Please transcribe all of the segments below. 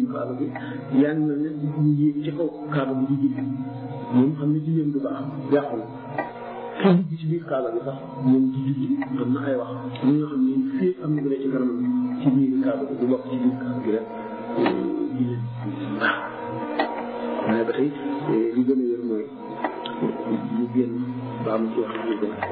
kaaba gi yaa ngi mel ne ñu yéeg ci kaw kaaba gi di julli moom xam ne julleem du baax yàqul ki dugg ci biir kaaba gi sax moom di julli am na ay wax ñi nga xam ne fii am na ci kanam ci biir kaaba gi du bokk ci biir kaaba gi rek julli baax waaye ba tey li gën a wér mooy ñu génn ba am ci wax ñu gën a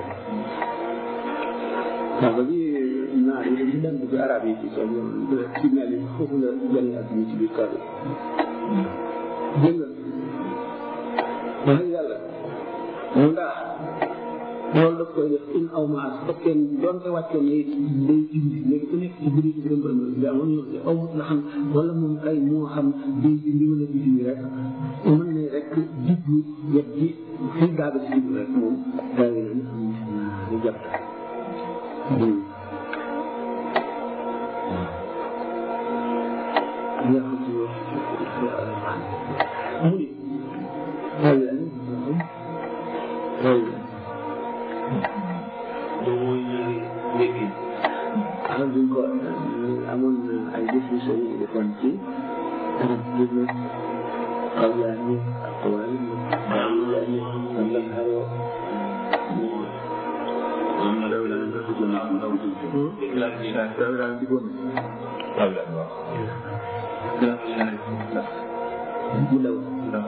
kaaba gi naar yi dañu daan bëgg arab yi ci soo yoon signal yi foofu la gën a àdduna ci biir kaaba gi dégg nga wax yàlla mu ndax loolu daf koy def in aw maas fekkee doonte wàccoon ne day jindi léegi ku nekk ci biir ci gën bërëm bi amoon ñoo ci aw la xam wala moom kay moo xam day jindi wala di jindi rek mën ne rek diggu wet gi fii gaaga ci diggu rek moom daa yi nañ am ñu jàpp nga xam ci wax mu ni waaw yaa ngi waaw moom mooy ñaari léegi xam duñ ko amoon na ay décision yu defoon ci arab dina xaw yaa ni ak xawaay xaw yaa ni am la xaroo moom na daw la nga dugg na am daw dugg la ci la daw daal di bon daw la wax daw la mu daw daw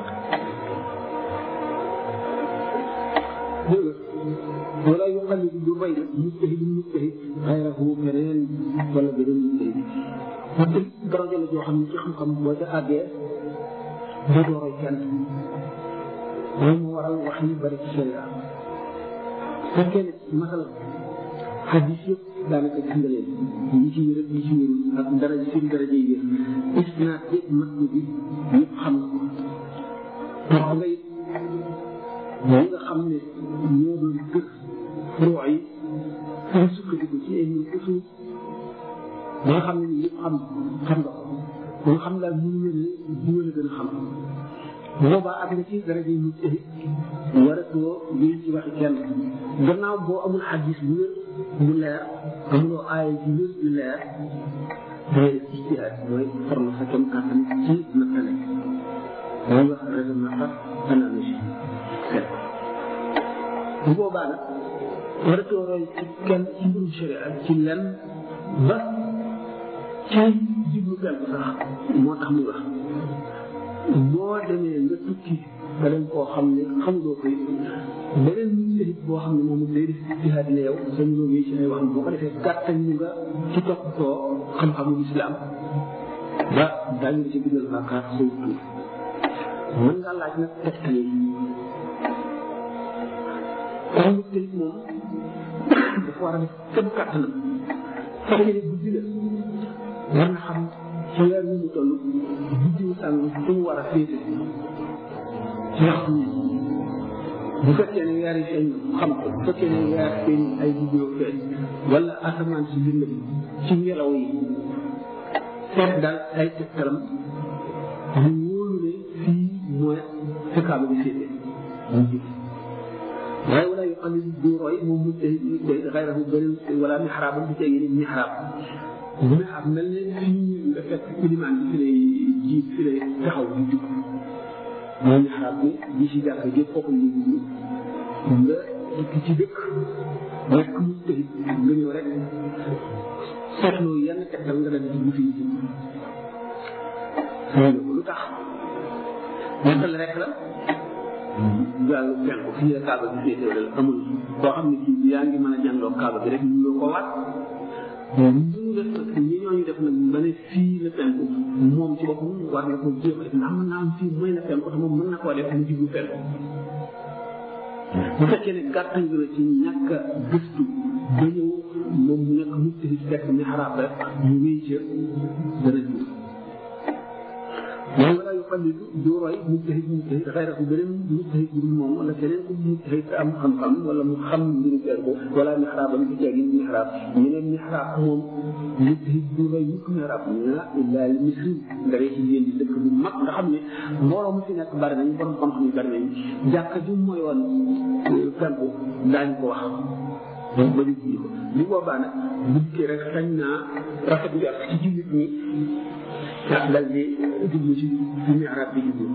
wala yu xam ne du bay mujtahid mujtahid xayrahu keneen wala beneen mujtahid parce que daraja la joo xam ne ci xam-xam boo ca àggee doo dooroy kenn loolu moo waral wax yi bari ci sharia fekkee ne masala xadis yëpp daanaka gis nga leen ñi ci wér ñi ci wérul ak daraja seen daraja yi wér isnaat yëpp mat bi yëpp xam nga ko topp nga it ñi nga xam ne ñoo doon gër furoo yi ñu sukkandiku ci ay usul ba nga xam ne ni yëpp xam xam nga ko ba nga xam daal mënu mel ne diwa la gën a xam bu boobaa ak nga ci daraja yi nit waratoo lii ci waxi kenn gannaaw boo amul xadis bu wér bu leer amuloo aaya ji wér bu leer dangay def ijtihaad mooy forme sa kem kàttan ci nattale mooy wax raisonnement par analogie seet bu boobaa nag waratoo roy ci kenn ci mbirum sharia ci lenn ba ci jublu kenn sax moo tax muy wax boo demee nga tukki nga dem koo xam ne xamuloo koy beneen nit boo xam ne moom day def jihaad ne yow sa ñëw yi ci ay wax boo ko defee gàttañ ñu nga ci toppatoo xam-xamu islam ba daañu la ci bindal bàkkaar say tuur mën ngaa laaj nag tegtale yi kon nit tamit moom dafa war a def képp kàttanam fekkee ne guddi la war na xam ci weer wi mu toll guddiwu sàng fu mu war a féete ci waxtu yi bu fekkee ne weer yi feeñ xam ko bu fekkee ne weer feeñ ay guddiyoo feeñ wala asamaan si lëndëm ci ngelaw yi seet daal ay tegtalam mu wóolu ne fii mooy fi kaaba bi féete mu jub waaye wala yoo xam ne du roy moom mu tey day xayrahu beneen wala mixraabam du tey yeneen mixraab mixraab mel ne fii nga fekk ilimaan bi fi lay jiit fi lay taxaw di jub mooy mixraab bi ji si jàkk ji foofu la jublu nga dikk ci dëkk nekk mu tey nga ñëw rek seetloo yenn tegtal nga dal jublu fii lu tax nettal rek la jàng penku fii la kaaba bi féetee wala amul koo xam ne kii yaa ngi mën a jàngloo kaaba bi rek ñu ngi ko waat ñu def nag ñi ñooñu def nag ba ne fii la penku moom ci boppam war na ko jéem a def ndax mën naa am fii mooy la penku te moom mën na koo def mu jublu penku bu fekkee ne gàttañ la ci ñàkk a gëstu ba ñëw moom mu nekk mu tëdd fekk ni xaraab rek ñu wéy ca dana jub mooy wala yu xallilu du roy mujtahid mujtahid xayrahu beneen mujtahid bu dul moom wala keneen ku mujtahid te am xam-xam wala mu xam mbiru feer ko wala mixraabam du teegi mixraab ñu ne mixraab moom mujtahid du roy mukk mixraab na illa li misri ndare ci yéen di dëkk bu mag nga xam ne mbooloo mu fi nekk bari nañ borom xam-xam yi bari nañ jàkka ju mooy woon fenku daañ ko wax ba ñu julli ko li boobaa nag bu dikkee rek sañ naa rafet njort ci jullit ñi dal di jublu ci ci mi'raab bi jublu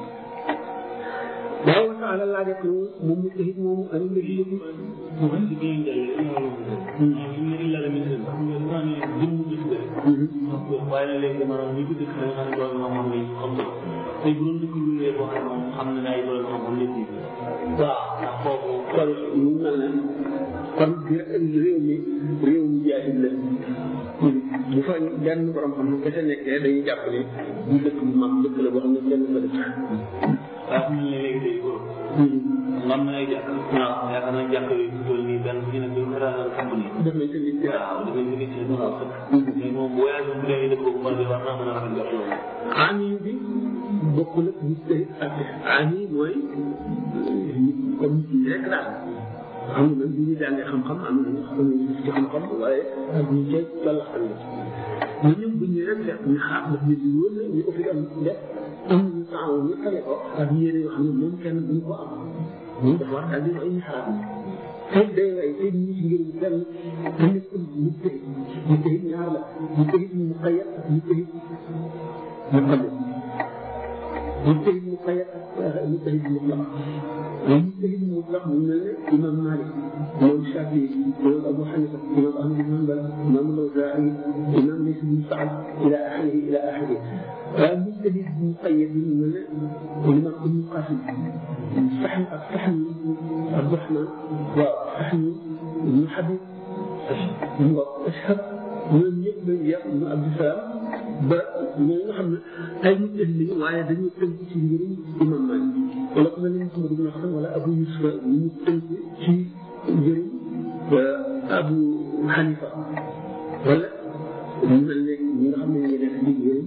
waaw wa taala laajat nu moom mu tahit moomu ani la ci yëpp mu xam si bi ñu jàllee ne illa la min xam nga dafa ne jëm mu dëkk la waaye nag léegi maanaam ñi ko dëkk da nga xam ne borom xam-xam lañ xam ko tey bu doon dëkk yu wéer boo xam ne moom xam na ne ay borom xam-xam lépp yi waaw ndax foofu kon mu mel ne kon réew mi réew mi jaahil la bu fa benn borom xam ne kese nekkee dañuy jàpp ne bu dëkk bu mag dëkk la boo xam ne kenn fa dëkk waaw xam ne léegi tey Europe am na ay jàkk waaw yaakaar naa jàkk yooyu fi toll nii benn bu ci nekk ñu ko daal xam ni def nañ sa nit waaw dafay jóge ci lu xaw sëkk léegi moom bu voyage bu dee dëkk boobu mën war naa mën a rafet jot loolu ami bi bokkul ak nit tey ak ami mooy nit comme nit ñi rek daal xam nga bu ñu jàngee xam-xam am nañu xam nañu ci xam-xam waaye ak ñu cay tollaxal la ñu ñëw bu ñu rek fekk ñu xaar daf ñu di wóor na ñu offi am def am ñu temps ñu tale ko ak yére yoo xam ne moom kenn duñ ko am moom dafa war daal di ay xalaat tey day way tey ñu ci ngir kenn te nekkul ñu tey ñu tey ñaar la ñu tey mu xayat ak ñu tey mu xale mujtahid mu xayat ak mujtahid mutlaq mujtahid mutlaq mu mel ne imam Malik imam Shafi imam Abu Hanifa imam Ahmad bin Hanbal imam Lawzaa'i imam Lays bin Sa'd ila axirihi ila axirihi waaye mujtahid muqayyad mu mel ne imam Ibn Qasim Saxn ak Saxn Abdurahman waaw Saxn ibn Habib Ashhab ñoom ñëpp lañ yàq ñu Abdusalaam ba ñoo nga xam ne ay nit lañu waaye dañu tënk ci mbirum imam Malik wala ku mel ne Muhammad ibn Hasan wala Abu Yusuf ñu tënk ci mbirum Abu Hanifa wala ñu mel ne ñi nga xam ne ñu nekk ci mbirum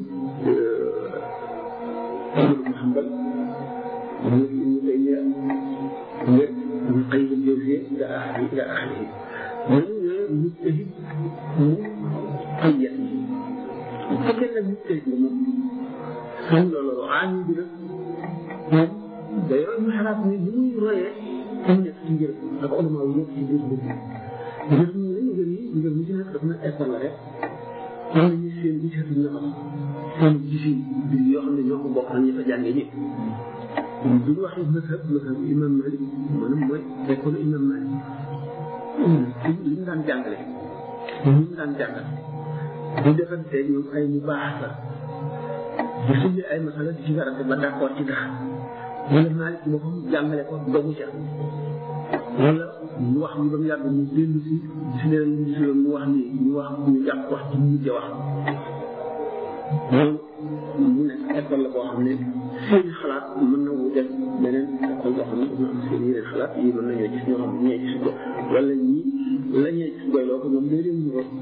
Ahmad ibn Hanbal ñu ñu tey nga ñu xëy na jëfee ila axiri ila axiri ñooñu ñooy mujtahid mu xayyat bu fekkee nag mujtahid la moom xam loolu aami bi nag moom day roy mu xalaat ni ni muy royee am nekk ci ngir ak ulama yi nekk ci biir mbir mi ngir ñu ne ngir yi ngir mu ci nekk daf na école rek am nañu seen gisatu nafas seen gisi bi yoo xam ne ñoo ko bokk nañu fa jàngee ñëpp bu ñu waxee mazhab mazhab imam Malik maanaam mooy école imam Malik ci li mu daan jàngale li mu daan jàngale bu defante ñoom ay ñu baax la di suñu ay masala di ci garante ba d'accord ci dara wala Malik ci boppam jàngale ko dogu ca wala ñu wax ñu ba mu yàgg ñu dellu si gis leen ñu gis leen mu wax ni ñu wax ñu jàpp wax ci ñu mujj wax loolu mu nekk école la boo xam ne seen xalaat mën na wuute beneen école boo xam ne dañoo am seen yeneen xalaat yi mën nañoo gis ñoo xam ne ñee gis ko wala ñii la ñee gis doyloo ko ñoom day leen ñu ko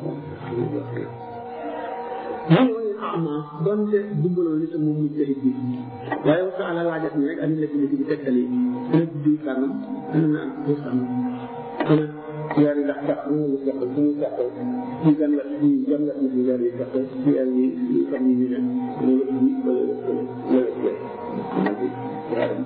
ñu ñooy ama donte dumbaloo ni te moom mu jëxit bi waaye waxtu ala laajat ni rek ani la ci bi tegtal yi ana diw sàngam ana naan ko sàngam ana weer yi ndax sax ñu ngi sax suñu sax ci gan la ci gan la ci weer yi sax ci weer yi xam yi ñu ne ñu la ci wala wala ci yaaram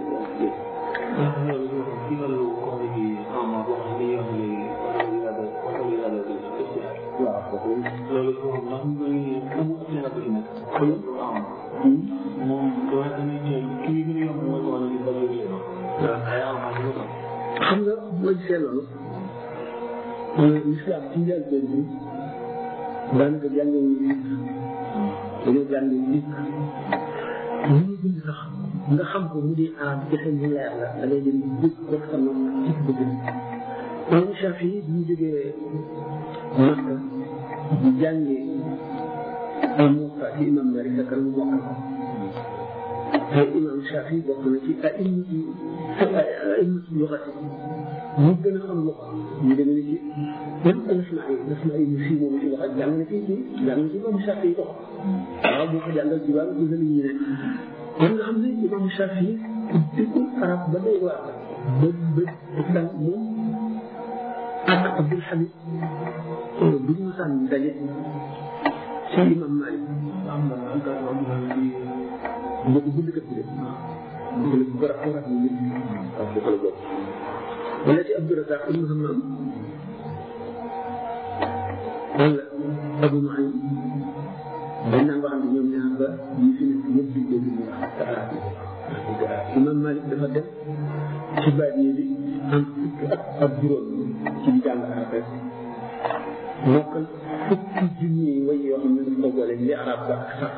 loolu ci wàllu comme gi ama boo xam ne yoon léegi wala yu yàlla wala yu yàlla waaw kooku loolu moom ndax mu ngi amu ak seen ak nekk am moom doo xam ne kii gën a yomb mooy ko wala di bëri yu ay ama ñu ko xam nga boo gisee loolu l'islam ci njëlbeen bi daanaka jàngee wu ñu dañoo jàngee wu ñu ñu bind sax nga xam ko mu di arab kese mu leer la da ngay dem dégg ko sa nopp ci ko bind imam Shafi bi ñu jógee Makka di jàngee ay Muusa ci imam Malik fekk mu mokkal ko te imam Shafi bokk na ci a'immatu a'immatu luxati ñu gën a xam lu ko ñu demee ni ci même Nasmaa yi Nasmaa yi ñu fii moom ci loxo jàng na ci ci jàng na ci imam Shafi yi ko waaw boo ko jàngal ci wàllu gësal yi ne kon nga xam ne imam Shafi dëkkul arab ba day waar ba ba daan moom ak Abdul Hamid bu ñu sànni daje ci imam Malik am na am na am na ci mbokk bindkat bi de bu ko ko rafet ni nit waaw dafa la bokk wala ci Abdou Razak ibn Hammam wala Abu Nuaym dañ naan waxante ñoom ñaar ba ñi fi nekk ñëpp di dégg ñu wax te arab yi imam Malik dafa dem ci bàyyi bi am fukki at ak juróom ci di jàng arab rek mokkal fukki junni way yoo xam ne daf ko boole li arab ba ak sax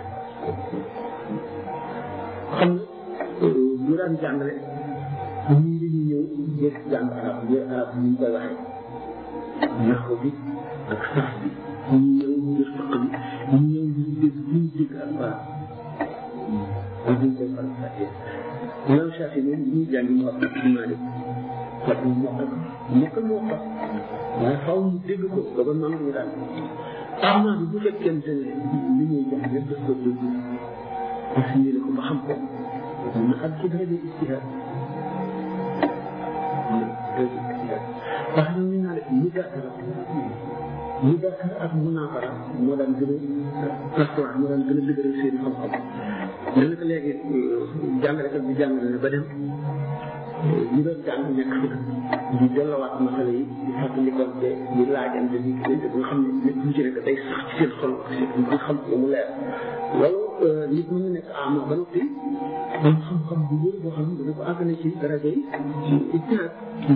xam nga bu daan jàngale ñii dañuy ñëw jël jàng arab ngir arab ni ñu koy waxee naxu bi ak sax bi ñu ñëw ngir faq bi ñu ñëw ngir dégg ñu dégg ak baax ak ñu koy faral fàtte imam Shafi moom ñuy jàngi mu wax ci Malik fekk mu mokkal mokkal mu wax waaye faaw mu dégg ko ba ba maam ñu daal arma bi bu fekkente ne li ñuy jox lépp daf ko dégg assimilé ko ba xam ko mun na ak ci daraja ijtihaad wax ñu naa def mudaakara mudaakara ak munaafara moo daan gën a restaurant moo daan gën a dëgëral seen xam-xam daanaka léegi jàngalekat bi jàngale na ba dem ñu doon jàng nekk di delluwaat masala yi di fàttalikoonte di laajante di gisante ba nga xam ne nit ñu ci nekk day sax ci seen xol nga xam ko mu leer loolu nit mën na nekk ama ba noppi am xam-xam bu wér boo xam ne dana ko àggale ci daraja yi ci ijtihaad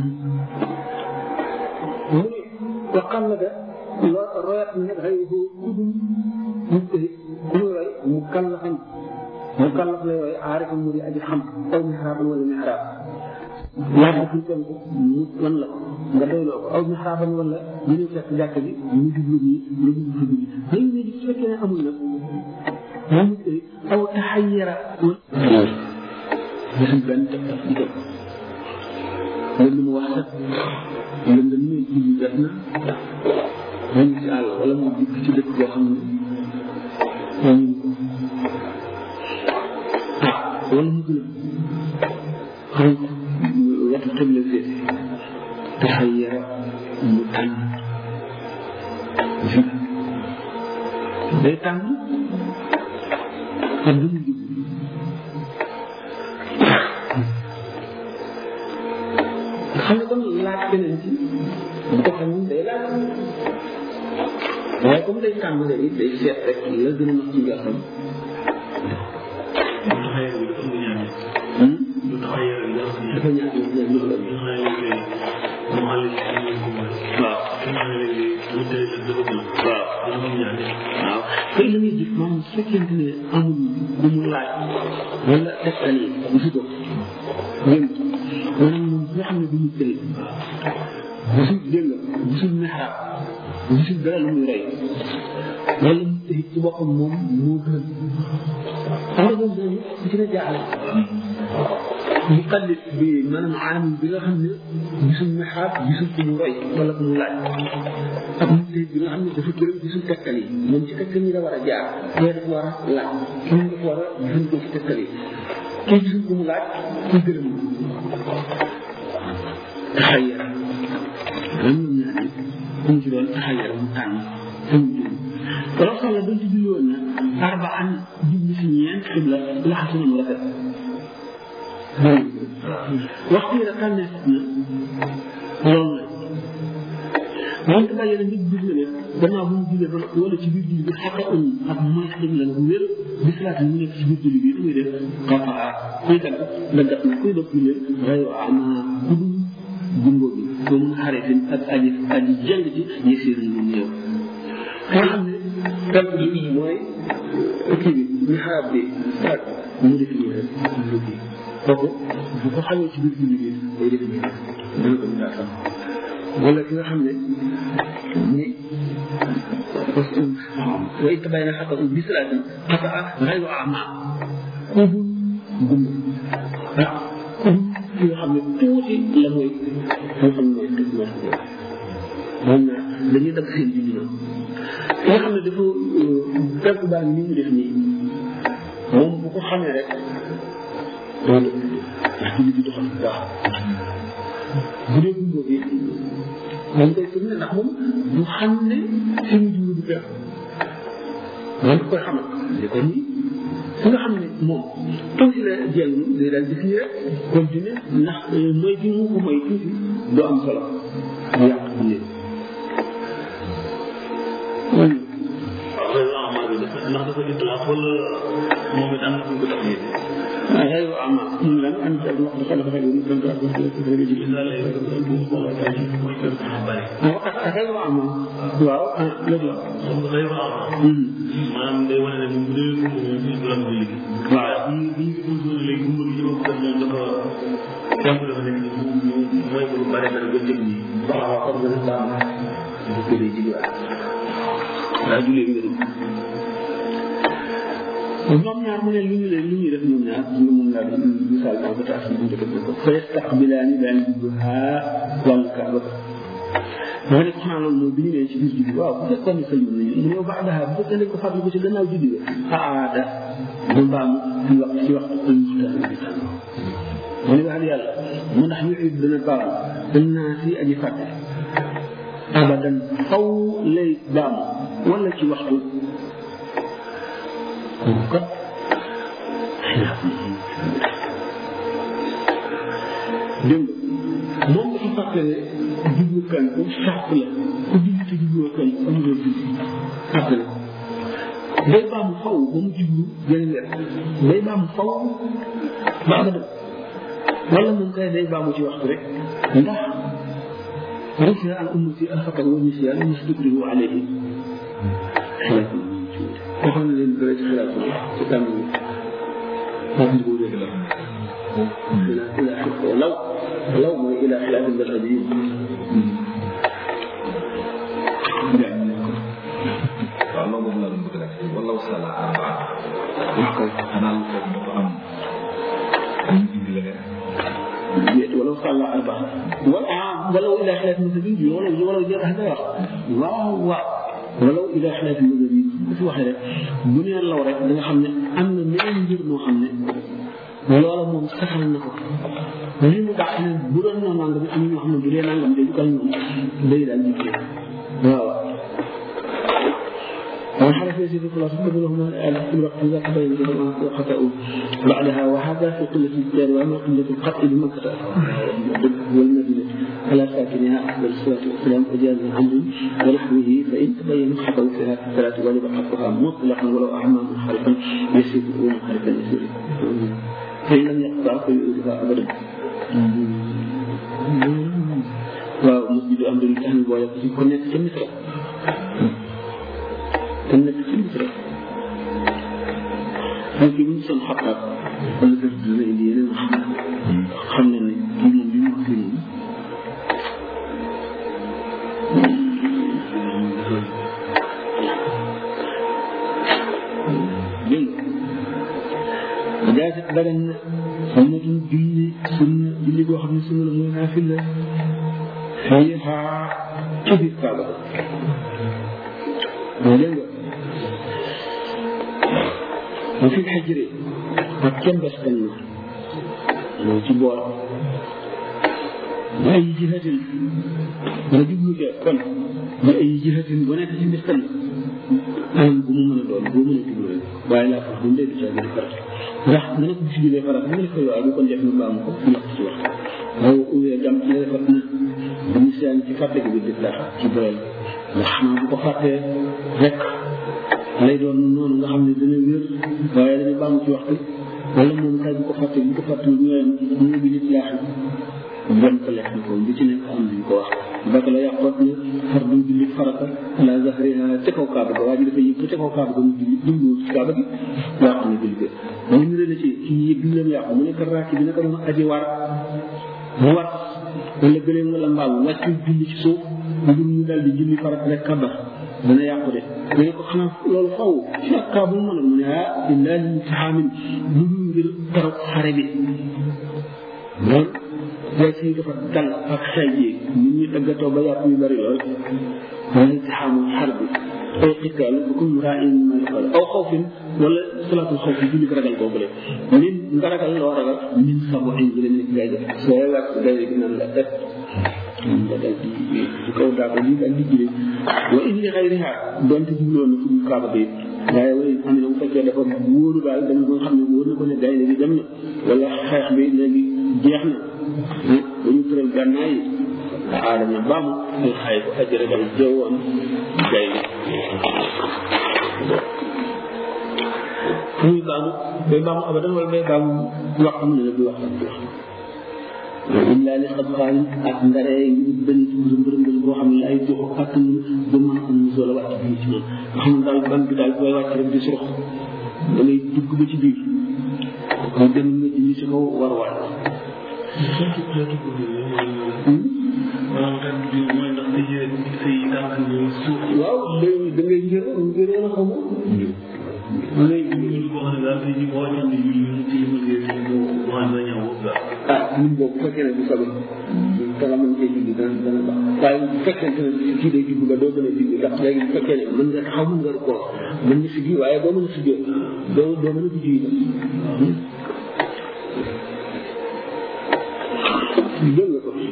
mu ne wa qallada lo royat na xëyhu kudum mujtahid ku muy roy mu kallafan mu kallaf lay roy aarifa mu di aji xam aw mihraaban wala mihraab laaj ko fuñ tontu mu lan la nga doyloo ko aw mihraaban wala ñu ñëw fekk jàkk bi mu jublu nii nga jublu fi bii léegi ne di su fekkee ne amul nag moom mujtahid aw taxayyara gisul benn tegtal ci dëkk loolu lu mu wax sax lëndëm ne jiw def na mu ngi si àll wala mu dikk ci dëkk boo xam ne moom ah wala mu gën a xam wetu tëble féete dafay yara mu tànn fi day tànn ak lu mu jub xam ne kon laaj beneen ci bu ko xamul day laaj waaye comme day tàmm léegi day seet rek la gën a nax ci njortam dafa ñaan ñu la waaw tey la ngay gis moom su fekkente ne amul lu mu laaj wala tegtal yi gisu ko dégg maanaam moom nga xam ne du ñu tëri gisul dégg nga gisul mexraab gisul dara lu muy roy wala mu tëri ci boppam moom moo gën xam nga moom boobu ku ci na jaaxle mu xallit bi maanaam aam bi nga xam ne gisul mexraab gisul ku mu roy wala ku mu laaj ak mu tëri bi nga xam ne dafa gërëm gisul tegtal yi moom ci tegtal yi la war a jaar kee dafa war a laaj kii dafa war a jëfandikoo ci tegtal yi kii gisul ku mu laaj kii gërëm taxayyara lam ñoom ñaar ku mu ci doon taxayyara mu tànn te mu jublu wala soxla ba ci julli woon na arbaan jublu si ñeent xibla laxasu na mu rafet waxtu yi rek tànneef na loolu la moom dafa yéene nit gis na ne gannaaw bu mu jullee ba wala ci biir julli bi xaqa un ak mooy xadim la bu wér bi salaat mu nekk ci biir julli bi damay def xaqa kuy dagg la gat na kuy dog jullee rayo ama kudul jumbo bi ko mun xaritin ak aji aji jëng ci yësir ni mu ñëw nga xam ne tànk bi mooy kii bi mixaab bi ak mu def nii rek lu bi kooku bu ko xamee ci biir julli bi day def nii dana ko daa xam wala ki nga xam ne ni wa it bay na xata bi salaati xata xayru ama kubul gumba ah kubul ki nga xam ne tuuti la mooy moo xam ne mooy tëj moo moom na dañuy dagg seen julli na ki nga xam ne dafa fekk baa ni mu def nii moom bu ko xamee rek doo def ndax julli bi doxal bu baax bu dee gumba bi moom koy tourné ndax moom du xam ne fi mu jublu du feex moom da koy xamal li ko nii su nga xam ne moom tuuti la jël day daal def nii rek continuer ndax mooy bi mu ko mooy tuuti du am solo mu yàq bu néew waaw ko itlaq wala moom it am na fu ñu ko tax غير أعمى لم أنت الوقت خلق غير مثل غير أعمى waaw léegi la. غير أعمى. maanaam day wane ne bu dee bu doon bi waaw bu bu ñu ko léegi bu mu ñu ko moom dafa jàpp dafa nekk mooy bu bare bare ba jëm nii. waaw waaw comme que dafa dafa gën a ji waat. daa julee ngërëm. ñoom ñaar mu ne lu ñu leen lu ñuy def ñoom ñaar ñu mun laa doon misaal maa ko tax ñu def ko fa yastaqbilaani daan jubluha wàllu kaaba moo ne xanaa loolu mooy bi ñu nee ci biir juddi waaw bu fekkoon ne sëñ nañu mu ne baax daxa bu fekkee dañ ko fàttali ko ci gannaaw juddi ga aada mu mbaamu ci wax ci waxtu ël muxtaar bi tànn mu ne wax yàlla mu ndax ñu it dana baamu dañ naa si aji fàtte abadan faw lay baamu wala ci waxtu kooku kat dégg nga moom dafa fàtte ne jublu kan ku sàpp la ku jublu te jubluwoo kan ku jublu jublu fàtte la day baamu faw ba mu jublu yeneen weer day baamu faw ba abadan wala moom kay day baamu ci waxtu rek ndax rufia an ummati alxatar wa nisyan mustakrihu alayhi waxoon na leen bëre ci xilaat bi ci tàmm bi foofu ñu ko dégg la ila ila law law mooy ila xilaat mbal abi waaw loolu moom laa doon bëgg rek wala wasala arbaa wax ko xanaa lu foofu dafa am ñu indi leneen déet wala sàlla arba wala ah wala ila xilaat mbal abi wala wala jël wax wax waaw waaw wala ila xilaat mbal abi bu fi waxee rek bu nee law rek da nga xam ne am na meneen mbir moo xam ne loola moom saxal na ko li mu dàq ne bu doon na nangam am ñoo xam ne bu dee nangam de du kal ñoom day daal di kii waaw وحلف يزيد في الله قبلهما في الوقت إذا تبين لهما خطأوا بعدها وهذا في قلة الدار وأما قلة القتل بمكة والمدينة على ساكنها أفضل الصلاة والسلام وجاز عمد ونحوه فإن تبين خطأ فيها في الصلاة وجب حقها مطلقا ولو أعمى منحرفا يسير ومنحرفا يسير فإن لم يقطع فيؤذيها أبدا waaw masjidu am dañu tax ñu boole ko ci ku nekk ca misra te nekk ci misra donc bu ñu son xattaab wala def dina indi yeneen xam xam ne ne kii moom li mu wax fii moom dégg nga jaasi dagan na sunnatun julli sunna julli boo xam ne sunna la mooy naafil la fiiha ci biir kaaba dégg nga wa fi xajri ak kenn bes kan na moo ci boor ba ay jihatin nga jublu ke kon ba ay jihatin bu nekk ci mbis kan anam bu mu mën a doon boo mën a jublu rek waaye laa fa bu mu dee caa gën a farat ndax nga ne ko bu si jublee farat nga ne ko yow bu kon def na baamu ko nekk ci wax waaw uwee jam ci la fat na dañu seen ci fàtte gi bi def ci boyal ndax xanaa bu ko fàttee rek lay doon noonu nga xam ne dana wér waaye dañu baamu ci waxtu wala moom kay bu ko fàttee bu ko fàttee ñooyam ñu bi nit laax bon ko lekk na ko bi ci nekk am nañ ko wax baka la yàqoot ne far du julli farata ala zahriha ca kaw kaaba ga waa ji dafa yëg ca kaw kaaba ga mu julli jumlu ci kaaba gi yàq na julli ga mu ñu la ci kii yëg ñu leen yàqu mu nekk raaki bi naka doon aji war mu war wala gëleem wala mbaam wàcc julli ci suuf ngir ñu dal di julli farat rek kabar dana yàqu de mu ne ko xanaa loolu faw ci ak kaa bu mu mënoon mu ne ah illaa li taxaamin lu dul ngir tarok xare bi loolu day siy dafa dal ak xel yi nit ñi daggatoo ba yàpp yu bari lool wala taxaamu xar bi aw xitaal bukum raain ma yaqal aw xawfin wala salaatul xawf julli ko ragal boobu min nga ragal loo ragal min sabu in jële nekk ngay def soo wàcc day gi naan la def nga dal di ci kaw daaba ji dal di jële wa in li xayriha donte jubloon na fu kaaba bi waaye way am na bu fekkee dafa wóoru daal dama ko xam ne wóor na ko ne gaynde gi dem na wala xeex bi léegi jeex na ba ñu tëral gànnaay yi aadama baamu ay xay ko aji ragal jëwoon gaynde baamu day baamu abadan wala day baamu wax am ne la du wax du wax illa li xam xaalin ak ndare ngi benn mbërëmbël boo xam ne ay joxu kàttan ba mën a am musoo la wàcc bii ci moom nga xam ne daal ban bi daal booy wàcc rek di surux da ngay dugg ba ci biir mu dem nga ji si kaw war waay xeetu xeetu guddi la maanaam xeetu bi mooy ndax sa yére say tànk ñëw suuf waaw day da ngay ngir ngir a xamu da ngay ñu boo xam ne daal tey jii boo wàccoon ne ñu ñu ci ma gis ñu boo xam ne ñëw boobu daal ah ñun boobu bu fekkee ne du sobe te nga mën cee julli dana dana baax waaye bu fekkente ne kii day julli ba doo mën a julli ndax léegi bu fekkee ne mën nga taxaw mën nga ko mën nga siggi waaye doo mën a siggee doo doo mën a julli itam dégg nga ko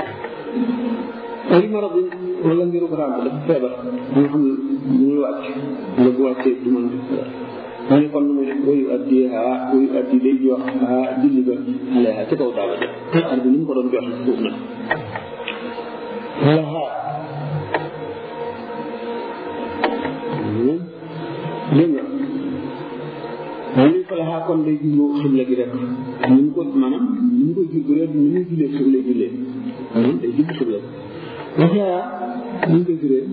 ay marab wala mbiru ràmb dafa feebar ba nga xam ne bu muy wàcc nga bu wàccee du mën def dara ma ne kon nu muy def wayu addi haa wayu addi day jox haa julli ba alayha ci kaw daaba ja te ar bi ni mu ko doon joxe suuf nag wala haa dégg nga waaye li fa la haa kon day jublu xibla gi rek ni mu ko maanaam ni mu koy jublu ni muy jullee suuf lay jullee maanaam day jublu xibla waxyaa ni ñu koy firee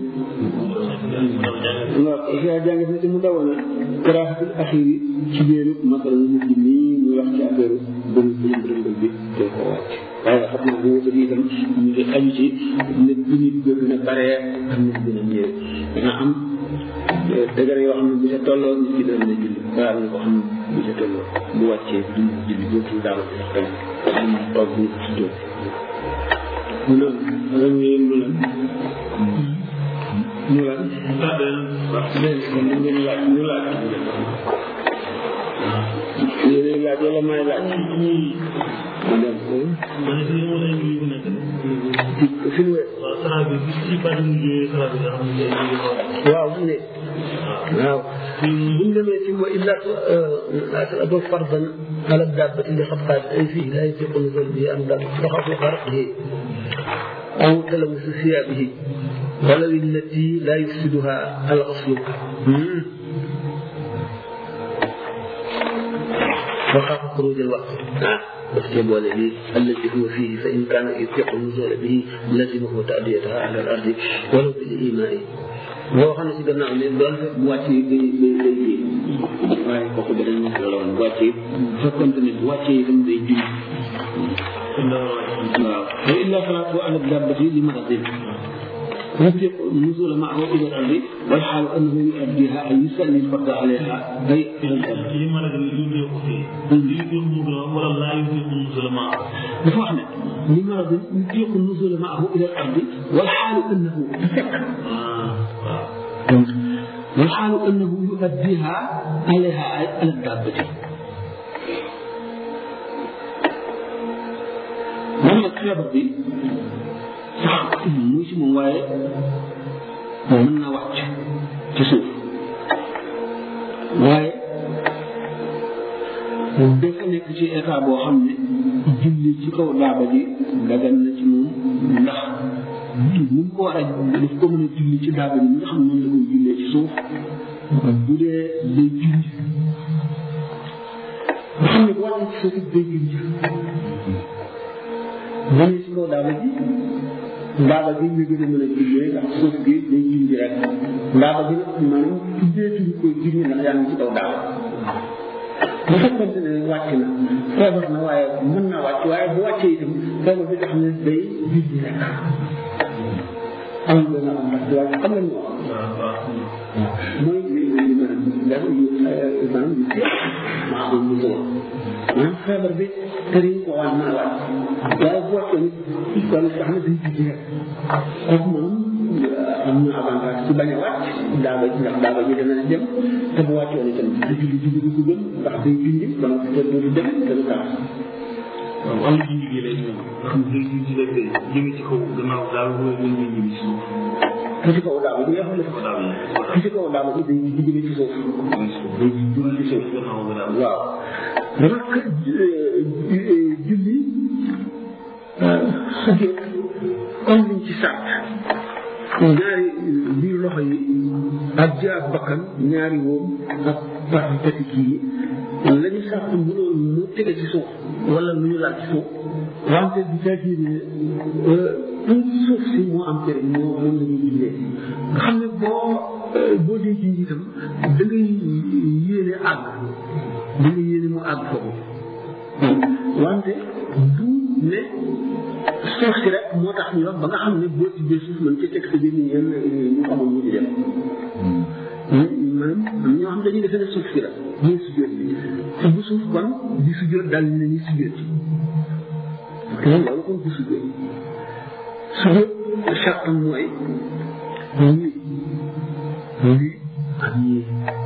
waaw waxyaa jàng na ci mu dawoon a karaaxatul axiri ci biiru masala mu mujj nii muy wax ci affaire bën bën bën bi te ko wàcc waaye xam naa bu wësat itam ñu ngi aju ci ne bu nit gën a baree ak nit gën a ñëwee dana am dëgër yoo xam ne bu ca tolloo nit ki dana julli waaye am na ko xam ne bu ca tolloo bu wàccee du julli dootul daal sax tamit am toog bu ci jóg mu ne lan ngeen mu lan mu lan léegi kon ñu ngeen laaj ñu laaj yéen laaj wala may laaj ma dem ma ne fii moom ay mbir yu nekk fi mu waaw saraa bi gis ci bàtt mu jógee saraa bi nga xam ne day jógee waaw mu ne waaw bu ñu demee ci wa illa ado fardan ala dabbati li xabqaat ay fii la yutiqu nuzul bihi am dab taxafu xarqihi aw talamusu siyabihi wala illati la yufsiduha al ghaslu وخاف خروج الوقت بس جبول لي الذي هو فيه فإن كان يطيق النزول به لزمه تأديتها على الأرض ولو بالإيماء boo xam ne si gannaaw ne doon fekk bu wàccee day day day ji waaye kooku beneen masala la woon bu wàccee bu fekkoon ne bu wàccee itam day ji waaw wa illa salaatu ala dabbati li maradin يطلق النزول معه الى الارض والحال انه يؤديها اي يسلم الفرد عليها اي الى الارض. li ma la gën a yónnee ko fii. li yónnee mu gën a wala laa yónnee ko musulman. dafa wax ne لمرض يطيق النزول معه الى الارض والحال انه والحال انه يؤديها عليها على الدابه moom nag feebar bi sax muy si moom waaye mën na wàcc ci suuf waaye dafa nekk ci état boo xam ne julli ci kaw daaba ji dagan na ci moom ndax ni mu ko war a daf ko mën a julli ci daaba ji nga xam ne noonu la koy jullee ci suuf bu dee day junj nga xam ne bu wàccee ci suuf it day junj bu ne ci kaw daaba ji ndaaba gi nga gën a mën a jullee ndax suuf gi day junj rek ndaaba gi nag maanaam tuddeetuñu koy junj ndax yaa ngi ci kaw daaba bu fekkente ne wàcc na feebar na waaye mën naa wàcc waaye bu wàccee itam feebar bi nga xam ne day junj rek am na am ndax waaye xam nga mooy li li ma def yu maanaam yu seet maa ko mu soo maanaam feebar bi tëriñ ko waan mën a wàcc waaye bu wàccee nit kon nga xam ne day junj rek kooku moom am na avantage ci bañ a wàcc daaba ndax daaba ji dana dem te bu wàccoon itam du julli julli du ko gën ndax day junj ba nga te du dem te du tax waaw am na junj gi lay ñëw nga xam ne day junj rek day jóge ci kaw gannaaw daal mooy ñun ñu ñibbi ci suuf. ki ci kaw daaba bi nga xam ne kaw daal yi. ki ci kaw daaba bi day jóge ci suuf day jóge ci suuf gannaaw ga daal. waaw rak julli sujjóot comme liñ ci sàtt ñaari biir loxo yi ak ji ak bakkan ñaari wóom ak parti tati kii yi la ñu sàrt mënoon mu tege ci suuf wala lu ñu laal ci suuf wante bu fekkee ne pour suuf si moo am njëriñ moo moom la ñuy jullee nga xam ne boo boo dee ci njiitam da ngay yéene àgg da ngay yéene mu àgg foofu wante du ne suuf si rek moo tax ñu wax ba nga xam ne boo ci bee suuf mën ca teg sa biir ni ñeen ñu xamoon ñu di dem maanaam ñoo xam dañuy defe ne suuf si la ñuy sujjóot bi te bu suuf kon di sujjóot daal ne ñuy sujjóot te loolu kon du sujjóot sujjóot sartam mooy ñii lii ak ñii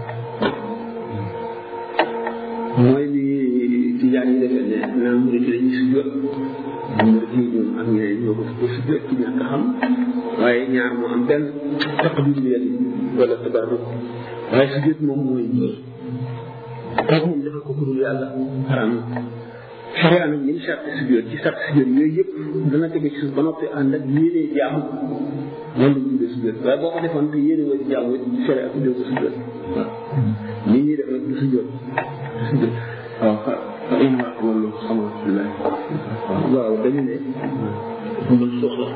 mooy li tijaan yi defee ne naa mu ci dañuy sujjóot mu ci ñoom ak ñeneen ñoo ko ko sujjóot ci ñàkk xam waaye ñaar moo am benn taqdim leen wala tabarruk waaye sujjóot moom mooy ñii kooku moom defal ko ku dul yàlla xaram sharia nag ñun sart sujjóot ci sart sujjóot yooyu yëpp dana tege ci suuf ba noppi ànd ak yéenee jaamu loolu lañ tuddee sujjóot waaye boo ko defoon te yéene woo ci jaamu it sharia tuddee ko sujjóot waaw nii ñuy def rek du sujjóot du sujjóot waaw xa xa in wax loolu alhamdulilah waaw dañu ne mën soxla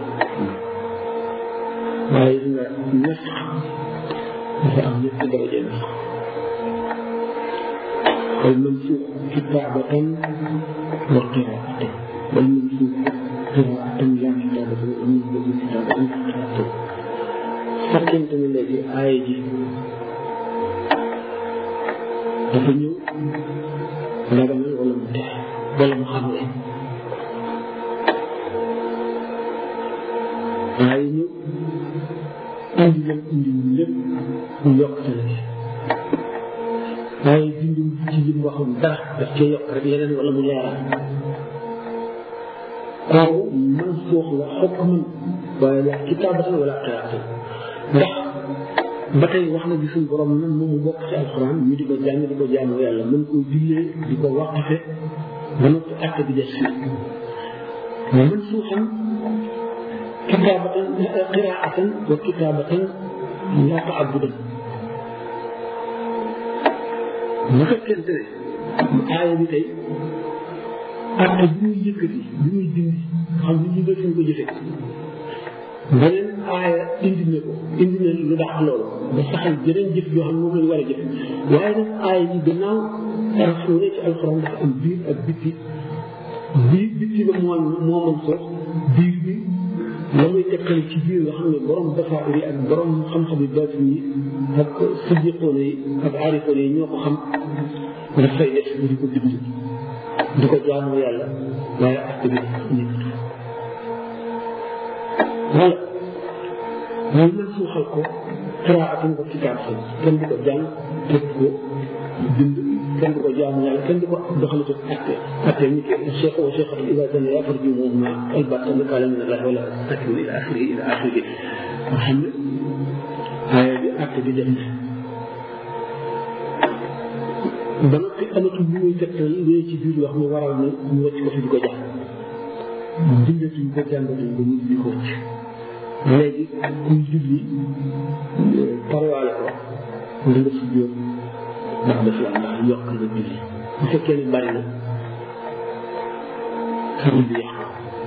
waaye gis nga ñett dafa am ñetti daraja na والمنسوخ كتابة وقراءة والمنسوخ قراءة لا كتابة والمنسوخ كتابة قراءة fekkente ne léegi aaya ji dafa ñëw ndaganal wala mu tex wala mu xam ne aaya ñëw indi leen indi lépp mu yokkale waaye dindi ci lim waxoon dara daf cee yokk rek leneen wala mu leeral kooku man suux la xukman waaye la kitaabatan wala qiraatan ndax ba tey wax na gi suñ borom nan moom mu bokk ci alxuraan ñu di ko jàng di ko jaamu yàlla mën koo jullee di ko waqafe ba noppi acte bi des fii man suuxam kitaabatan qiraatan wa kitaabatan laa taabudan bu fekkente ne aaya bi tey acte bi muy yëkkati bi muy dindi xam ni ñu def ko jëfe beneen aaya indi na ko indi na lu dàq loolu ba saxal jeneen jëf yoo xam ne moom lañ war a jëf waaye nag aaya yi gannaaw rasul ci alxuraan dafa am biir ak bitti biir bitti ba moo moo mën soos biir bi la muy tekkal ci biir nga xam ne borom basaar yi ak borom xam-xam yi baatin yi ak siddiqoon yi ak aarifoon yi ñoo ko xam daf fay def di ko bind di ko jaamu yàlla waaye acte bi nekkatu wala ñu mën suuxal ko qiraatan ko kitaab san kenn du ko jàng kenn du ko bind kenn du ko jaamu yàlla kenn du ko doxal ko acte acte ni ke cheikh wa cheikh ila sana ya farju muhuma albata li kala min allah wala takru ila akhiri ila akhiri nga xam ne aaya bi acte bi def ba noppi amatul lu muy tegtal lu ci biir yoo xam ne waral na ñu wàcc ko fi di ko jàng bindatuñ ko jàngatuñ ko nit di ko wàcc léegi kuy julli parwaale ko nga nga sujjóot ndax daf la ndax yokk nga julli bu fekkee ne bari na xarit bi yàq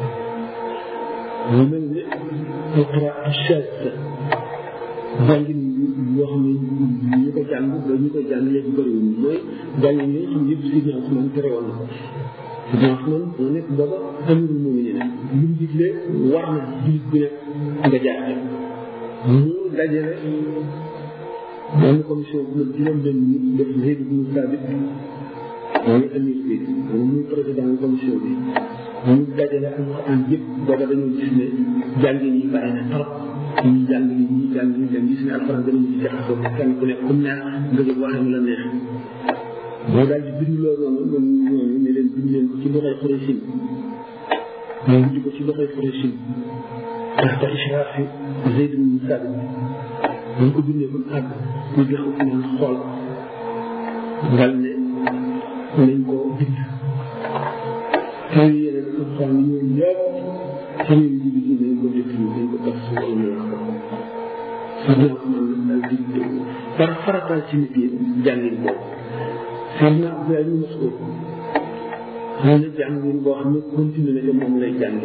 mu mel ne alqiraatu shaadda jàngin yoo xam ne ñu ko jàng ba ñu ko jàng léegi bëriwul mooy jàngin yi nga xam ne yëpp Sidna Usmaan tere woon na ko Sidna Usmaan moo nekk booba amirul mu'minin lu mu digle war na jullit bu nekk nga jaar mu dajale benn commission bu ne juróom benn nit def Zayd ibn Thabit mooy amir bi moom muy président commission bi mu dajale alquran yëpp booba dañoo gis ne jàngin yi bari na trop ñii jàng li ñii jàng li dem gis ne alquran danañu ci jaxasoo kenn ku nekk comme neex nga jóg waxee mu la neex moo daal di bind loolu noonu ñoom ñooñu ne leen bind leen ko ci loxoy Xuraysin ñu bind ko ci loxoy Xuraysin taxta ishraafi Zayd ibn Thabit bu ñu ko bindee ba mu àgg ñu jox ko naan xool ngal ne nañ ko bind te yeneen alxuraan yi ñoom yëpp semaine bi bi nañ ko def ñu dañ ko def su wala ñu wax ko su ñoo man daal di par faratal ci nit yi jàngin boobu Seydina Abdoulaye ibn Mas'ud xam ne jàngin boo xam ne continué na ca moom lay jànge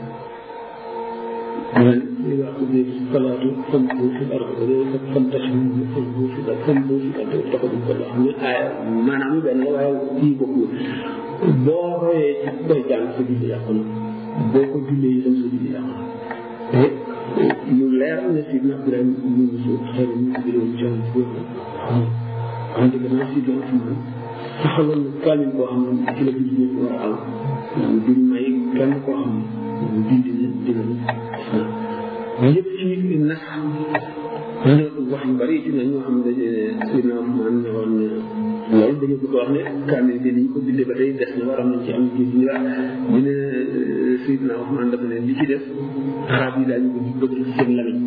man إذا قضيت الصلاة فامشوا في الأرض وليس فانتشروا فامشوا في الأرض فامشوا في الأرض واتخذوا كل xam ne aaya maanaam benn la waaye kii bokkul boo royee ci koy jàng sa julli yàqu na boo ko jullee itam sa julli yàqu na te lu leer ne si na Ibrahima ñu ngi suuf xëy na ñu ngi doon jàng foofu xam nga gannaaw si doon fi man saxaloon na kaalin boo xam ne ci la julli ñëpp war a am duñ may kenn koo xam ne dindi na dina ñëpp ci nas wax yu bari ci ne ñoo xam ne Seydina Ousmane ne woon loolu dañu bëgg wax ne kaamil bi ni ñu ko bindee ba tey des na waram nañ ci am ji ñu wax ñu ne Seydina Ousmane dafa ne li ci def arab yi daañu ko bëgg ci seen lamiñ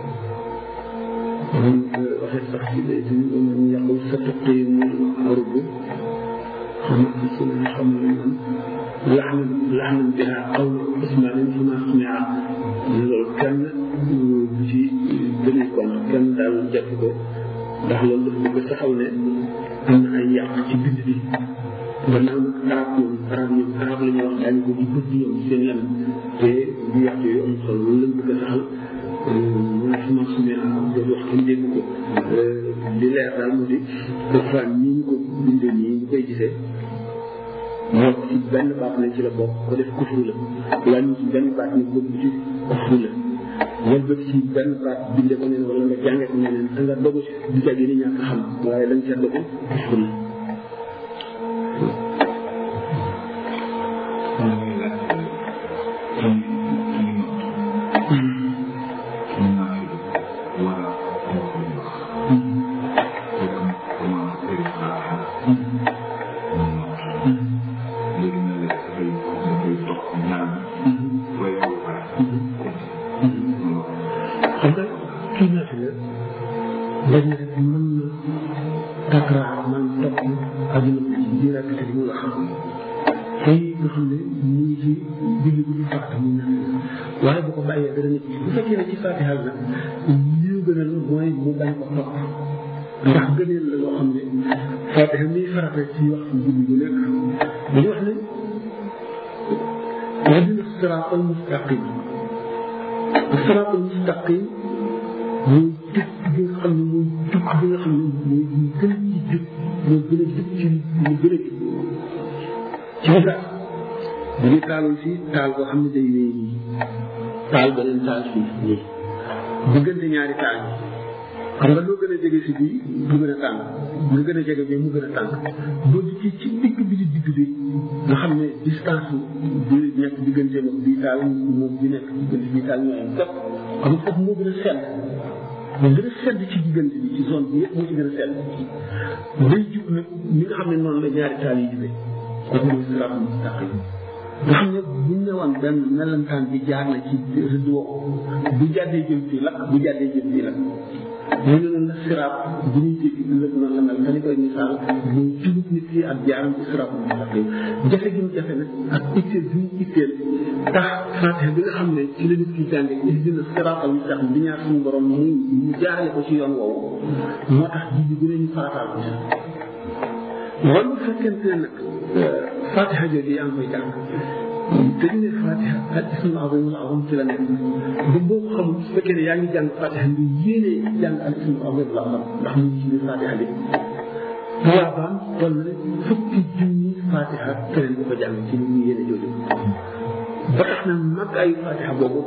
moom waxee sax ci day suñu man yàqul sa tëttee mu arub xam nga ci ne xam ne man laxna laxna biha qawl Ousmane fi ma sumia loolu kenn bu ci gënu kon kenn daal jàpp ko ndax loolu dafa bëgg saxal ne am na ay yàq ci bind bi gannaaw nag arab ñoom arab ñoom arab la ñuy wax daañu ko di bëgg ñoom seen lan te bu yàq yooyu am solo loolu lañ bëgg a saxal mu suma sumee am doon wax kenn dégg ko li leer daal moo di dafa nii ñu ko bindee nii ñu koy gisee moo ci benn baat nañ ci la bokk ko def kufru la wala ñu ci benn baat ñu bëgg ci kufru la wala bëgg ci benn baat binde ko neen wala nga jànge ko neneen da nga dogu ci du jag ni ñàkk xam waaye dañ ca dogu kufru la xam nga kii naa fi la léegi rek mën na takraa man topp àdduna bi ci biir ak li mu wax tey nga xam ne mu ngi ci julli bu ñu fàtte mu nekk waaye bu ko bàyyee dara nit bu fekkee ne ci fatiha la li ñu gënal mooy mu bañ ko topp ndax gëneel la loo xam ne fatiha miy farata ci wax ci julli bu nekk dañu wax ne ihdina siraat al mustaqim siraat al mustaqim mooy jub bi nga xam ne mooy jub bi nga xam ne mooy gën ci jub moo gën a jub ci mu gën a jub ci misaal bu ñu taaloon fii taal boo xam ne day wéy nii taal beneen taal fii nii diggante ñaari taal yi xam nga loo gën a jege si bii mu gën a tàng nga gën a jege bi mu gën a tàng boo dikkee ci digg bi di digg bi nga xam ne distance bi nekk diggante moom bii taal moom bi nekk diggante bii taal ñoo am képp xam nga foofu moo gën a sedd moo gën a sedd ci diggante bi ci zone bi yëpp moo ci gën a sedd day jub nag ni nga xam ne noonu la ñaari taal yi jubee kooku mooy siraatul mustaqim nga xam ne bu ñu newoon benn melantaan bi jaar na ci rëdd woowu bu jàddee jëm fii lakk bu jàddee jëm fii lakk ñu ne leen siraat bu ñuy jéggi ëllëg noonu la mel dañu koy misaal mu jubut nit ki ak jaaram ci siraatul mustaqim jafe gi mu jafe nag ak itteel bi mu itteel tax fatiha bi nga xam ne ci la nit ki jànge ihdina siraatal mustaqim bi ñaar suñu borom mu mu jaarale ko ci yoon woowu moo tax ji bi gën a ñu farataal ko ci wala bu fekkente ne nag fatiha jooju yaa ngi koy jàng te ñu ne fatiha ak ismul azim wala azam ci la nekk ba boo ko xamul su fekkee ne yaa ngi jàng fatiha nga yéene jàng al ismul azim wala azam ndax mu ngi ci biir fatiha bi tuwaabaam toll na fukki junni fatiha keneen bu ko jàng ci li mu yéene jooju ba tax na mag ay fatiha boobu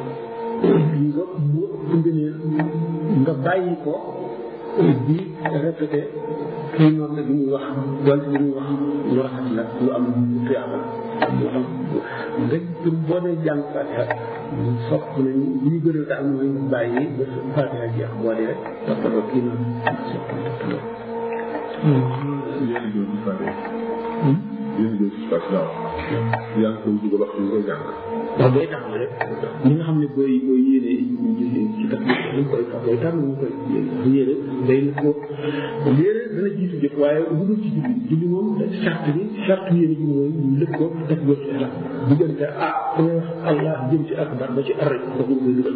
nga mu ngëneel nga bàyyi ko di répété kii noonu la bi muy wax donte li muy wax lu rafet la lu am tuyaaba la lu am rek pour boo dee jàng fatiha sopp nañu li ñu gën a daal mooy nga bàyyi ba fatiha jeex boo dee rek toppatoo kii noonu sopp toppatoo yéen a ngi fàtte. yéen a ngi fàtte daaw. yaa ngi koy dugal wax ñu koy jàng. waaw booy tax rek li nga xam ne booy booy yéene ci tax dañ koy tax booy tax ñu koy yéene day na ko yéene dana jiitu jëf waaye bu dul ci julli julli moom charte bi charte yéene ji mooy ñu lëpp ko def góor ci la diggante ah ku wax allah jëm ci akbar ba ci arrêt foofu nga koy dugal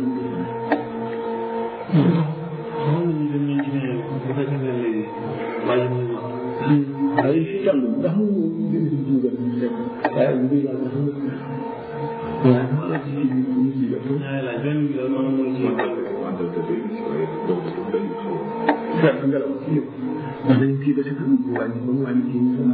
xam nga ni dañ leen ci ne bu fekkee ne léegi bàyyi muy wax waaye fi toll ndax mu bind si jiw gën waaye mbir yàlla dafa nekk waaw maa ngi ci ñu ci def ñaari laaj benn bi la man mooy ci fekk ngelaw ci yëpp ndax dañu kii ba si kanam bu wàññi ba mu wàññi kii ñu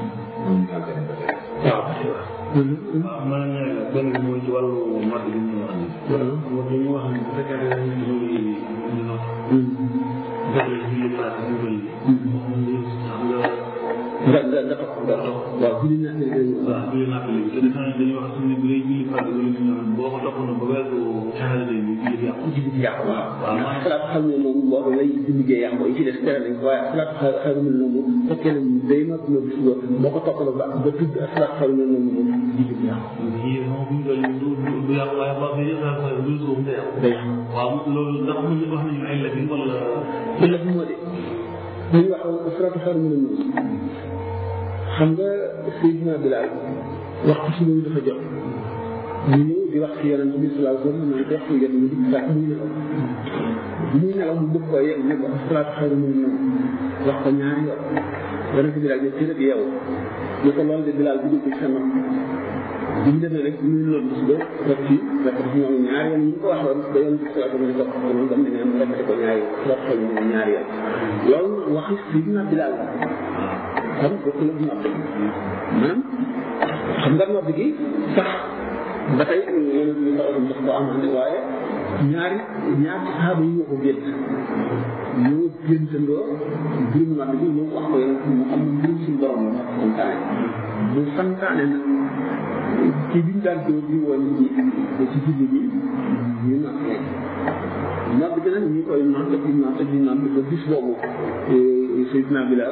waaw waaw man ñaari laaj benn bi mooy ci wàllu mat bi ñu wax ni mo dañu wax ni bu fekkee ne ñu ngi ñu not def la julli pass ñu bëri xam nga nga nga nga topp nga topp waaw bu ñu ñaan waaw julli natt léegi te defe naa dañuy wax suñu bu dee julli pass wala ñu ñaan boo ko topp na ba weesu saxaale bi julli yàqu ci bi yàqu waaw waaw ndax xalaat xam ne moom boobu lay di liggéey yàqu yi ci des tere nañ ko waaye xalaat xel xel mel noonu fekkee ne day mat na bis ba boo ko toppaloo ba ba tudd xalaat xel mel noonu moom di bi yàqu yii moom bu ñu doon du du yàqu waaye ba nga yëg saa du suuf day yàqu day yàqu waaw loolu ndax mën wax nañu ay la bi wala illa bi moo de ñuy wax xalaat xel mel noonu xam nga Seydina Bilal waxtu si loolu dafa jot ñu ñëw di wax ci yonent bi sallallahu alayhi wa sallam naan ko waxtu jot mu di fekk muy nelaw bi muy nelaw mu bëgg koo yegg ne ko salaatu xayru min nawm wax ko ñaari yoon yonent bi daal ne teel ak yow ne ko loolu de Bilal bu jóg ci sa nopp bi mu demee rek bi muy loolu bis ba rek ci rek dafa ñëw ñaari yoon ñu ko waxoon ba yonent bi sallallahu alayhi wa sallam ne ko moom dam ne mu répété ko ñaari yoon salaatu xayru min nawm ñaari yoon loolu waxi Seydina Bilal la kon bokk la nodd maanaam xam nga nodd gi sax ba tey yonent bi sallallahu alayhi wa sallam daf ko amande waaye ñaari ñaari saxaaba yi ñoo ko gént ñoo géntandoo mbirum nodd gi ñoo wax ko yonent bi mu xam ne mbirum suñu borom la santaane mu santaane nag ci biñ daan dóor di woon nit ñi ba ci julli bi ñu nodd leen nodd gi nag ñu koy nodd di nodd di nodd ba bis boobu Seydina Bilal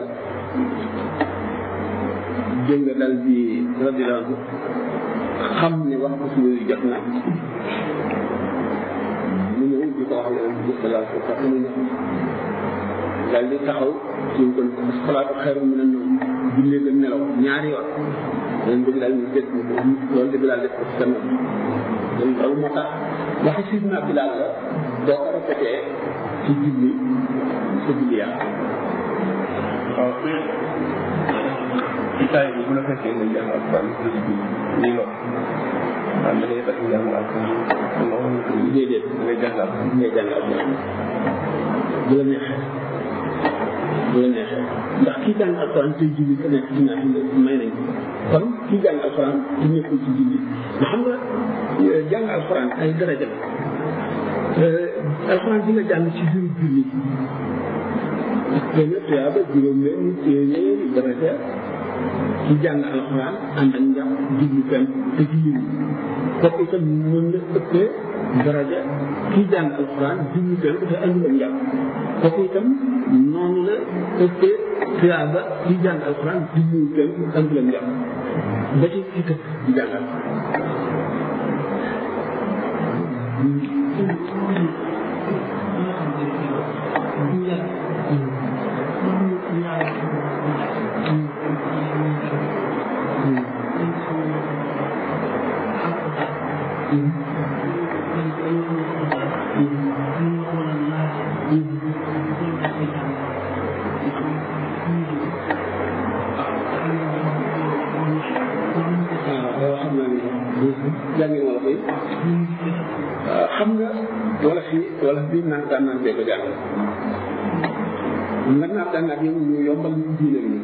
dégg nga dal di radiyallahu anhu xam ne wax ko suñu jot na mu ñëw di ko wax yonent bi sallallahu alayhi wa sallam mu ñëw dal di taxaw suñ ko salaatu xayru min an-nawm jullee nga nelaw ñaari yoon yonent bi daal ñu dégg loolu de Bilal def ko ci sa nopp loolu moo tax waxi Sidna Bilal la boo ko répété ci julli sa julli yàqu waaw ci taay bi bu la fekkee nga jàng alquran ci bi nii nga am da ngay fekk jàng alquran non déedéet da ngay jàng alquran ngay jàng alquran bu la neexee bu la neexee ndax kii jàng alquran tey julli ka nekk ci naaf may nañ ko kon kii jàng alquran te nekkul ci julli nga xam nga jàng alquran ay daraja la alquran bi nga jàng ci biir julli benn tuyaaba juróom benn téeméeri daraja ci jàng alxuraan ànd ak njàpp jublu fenn te ci yiw kooku itam mën na ëppee daraja ki jàng alxuraan jublu fenn te àndul ak njàpp kooku itam noonu la ëppee tuyaaba ki jàng alxuraan jublu fenn àndul ak njàpp ba ci ci tëb di jàng jàngi wala koy xam nga wala fi wala fi naan gànnaar bee ko jàngal nga naat gànnaar yow ñu yombal ñu diine ñu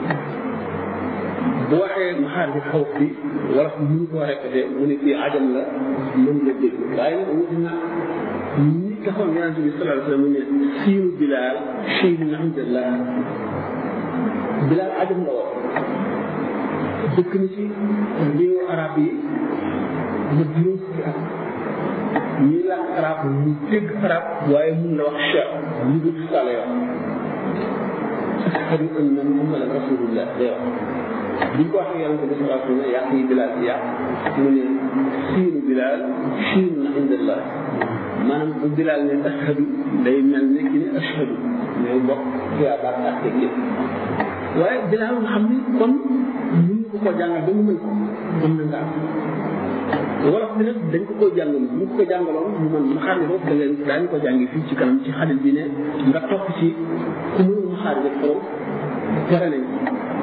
bu waxee maxaar bi xaw fi wala fi mënu koo répété mu ne fii ajam la mën nga dégg waaye nag wuti na ñi taxoon yonent bi sallallahu alayhi wa sallam ne siinu bilaal siinu alhamdulillah bilaal ajam la woon dëkk na ci réewu arab yi ba juróom fukki at ñii làkk arab ñu dégg arab waaye mun la wax cheikh li dul sale wax ashhadu anna muhammadan rasulullah day wax bi ko waxee yonente bi salaa sallam yàq yi bilaal bi yàq mu ne siinu bilaal siinu na indallah maanaam bu bilaal ne ashhadu day mel ne ki ne ashhadu ñooy bokk tuyaabaat ak teg yëpp waaye bilaal nga xam ni kon mun ko ko jàngal ba mu mën ko mën na ngaa wolof bi nag dañ ko koy jàngal mu ko jàngaloon mu man ma xaar ne foofu da ngeen daañu ko jàngi fii ci kanam ci xalil bi ne nga topp ci ku mënul ma xaar rek xool tere nañ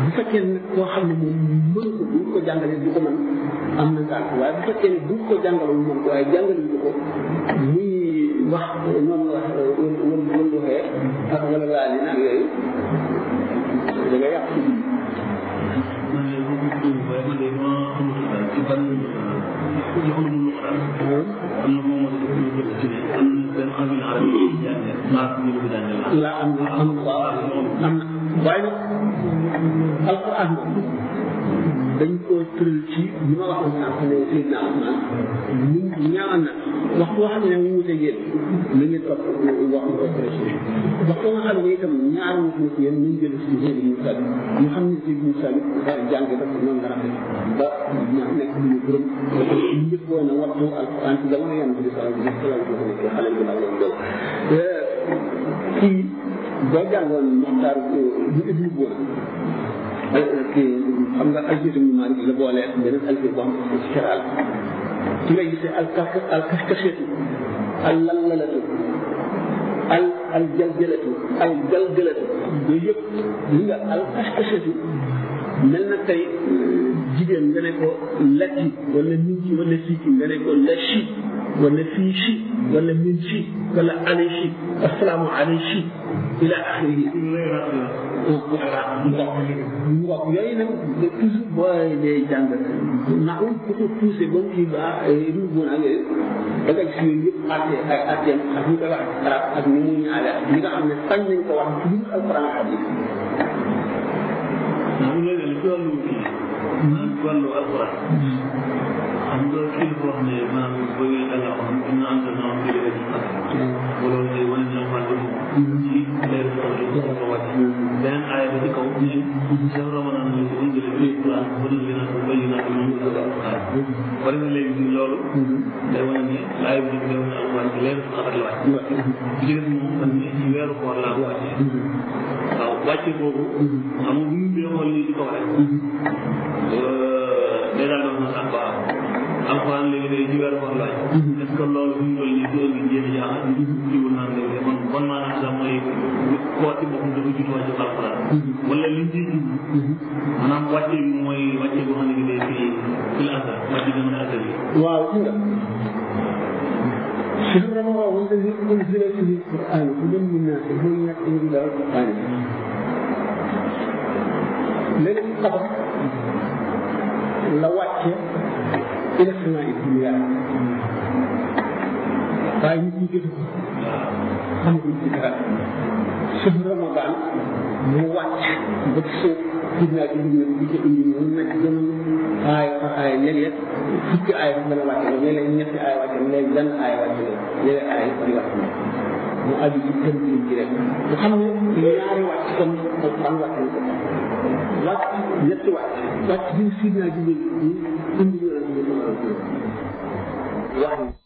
bu fekkee ne koo xam ne moom mënu ko bu ko jàngalee du ko mën am na ngànt waaye bu fekkee ne bu ko jàngaloo mu mën ko waaye jàngale ñu ko muy wax noonu wax wël wël wël waxee ak wala laal yi nag yooyu da ngay yàq si biir. man de bu bu bu waaye man de ma xamul daal ci ban joxul mu lu ko daal. am na moom moo tax ñu ci ne am na benn xam ne arab yi jàngee maa ñu lu jàngee la am na am na waaw am na waaye nag alquran dañ koo tëral ci li ma waxoon sànq ne Seydina Ousmane ñu ñaan na wax boo xam ne mu wute yéen na ngeen topp wax nga ko prêché wax ko nga xam ne itam ñaar ñu ko ci yéen nañ jël si Seydou Moussa bi ñu xam ne Seydou Moussa bi jàng dafa noonu la rafet ba ña nekk lu ñu gërëm ñu njëkk woon a wattu alquran ci jamono yan bi sallam bi sallam bi nekk xale bi ndaw lañ doon kii boo jàngoon Moxtaar bu ibnu Boona kii xam nga alfiitu mu Maalik la boole beneen alfiit boo xam ne ci xiraal ci nga gisee al kaf al kafkashetu al lallalatu al al jaljalatu al galgalatu yooyu yëpp li nga al kafkashetu mel na tey jigéen nga ne ko lati wala min ci wala fii ci nga ne ko la chi wala fii chi wala min chi wala ale chi asalaamu ale chi ila axirihi waaw yooyu nag toujours booy dee jàng naa um ku ko poussé ba mu kii ba ruuboon ak yooyu da nga gis yooyu yëpp atte ay atteem ak ñu koy wax arab ak ni mu ñaale ak ñi nga xam ne sañ nañ ko wax ci biir alquran hadis waaw léegi ci wàllu kii maanaam ci wàllu alquran xam nga kii ko wax ne maanaam booy danga wax inna anzalnahu fi laylatil qadr wala day wane ne alquran dafa ci laylatil qadr ko ko wàcc beneen aaya ba ci kaw ne shahru ramadan la ko unzila fihi alquran hudan linnaasi wa bayyinatin min al-huda wal furqan bari na léegi loolu day wane ne aaya bi day wane alquran ci laylatil qadr la wàcc bi ci des moom man ne ci weeru koor laa ko wàccee waaw wàcce boobu xam nga bu ñu dee xool lii ci kaw rek day daal di wax na sax waaw alxuraan léegi day ci weeru koor laaj est ce que loolu bu ñu toll nii du indi jéem a jaaxal jiwul naan léegi kon bon maanaam sax mooy koor ci boppam dafa jiitu wàcce alxuraan wala li ñu ciy jublu maanaam wàcce bi mooy wàcce boo xam ne bi day fi fi la asal wàcce bi mën a asal yi waaw ci nga شهر رمضان الذي انزل فيه القران هدى للناس وبينات من الهدى والفرقان ليلة القدر la wàcce ila sama dunya waaye nit ñi gëstu ko xamaguñ ci dara suñu ramadan mu wàcc ba ci suuf gis naa ci dugub bi ci indi mu nekk gën a aay fa aay léeg-léeg fukki aay fa dana wàcce la léeg-léeg ñetti aay wàcce la léeg benn aay wàcce la léeg aay di wax mu aju ci tënk ci rek mu xam ne ñaari wàcc kon alquran wàcc na ko wàcc ñetti wàcc wàcc bi sidna jibril indi ñu wax